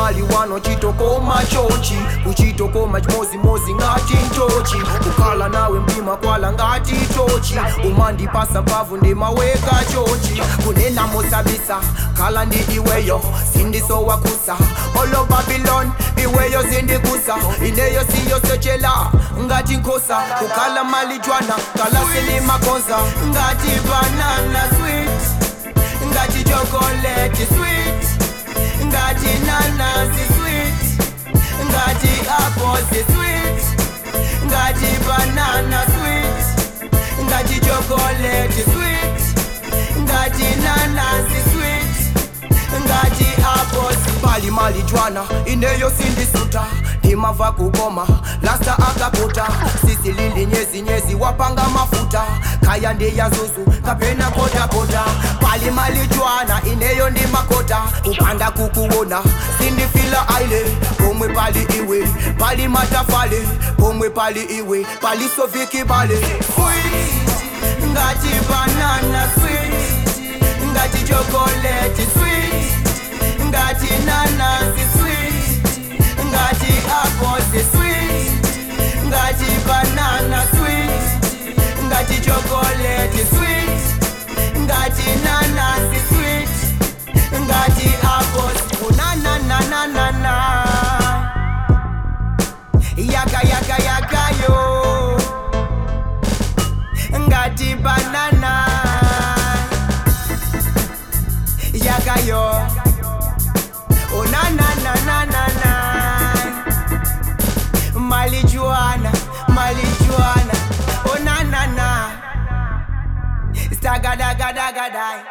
mali wano chitokoma chochi kuchitokoma chimozimozi ngati ntochi kukhala nawe mdima kwala ngati tochi umandipasa mpavu ndimaweka chochi kunena mosabisa khala ndi iweyo sindisowakusa olo babylon iweyo zindikusa ineyo siyosochela ngati nkhosa kukhala malijwana kala silimakonza ngati banana sweet ngati chocolate sweet ngati nanasi sweet ngati apples sweet ngati banana sweet ngati chocolate sweet ngati nanasi sweet ngati apples pali malijwana ineyo sindisuta ndimava kukoma lasta akaputa sisi lili nyezi nyezi wapanga mafuta kaya ndiya zuzu kapena kotakota pali malijwana ineyo ndi makota kupanda kukuona sindifila aile pomwe pali iwe pali matafale pomwe pali iwe pali sovikibale ngati banana sweet ngati chocolate sweet ngati nanasi sweet ngati apples sweet ngati banana sweet ngati chocolate sweet ngati nanasi sweet ngati apples unanananana yaka yaka yaka yo ngati banana yaka yo oh na na na na na na malijuana malijuana oh na na na stagadagadagadi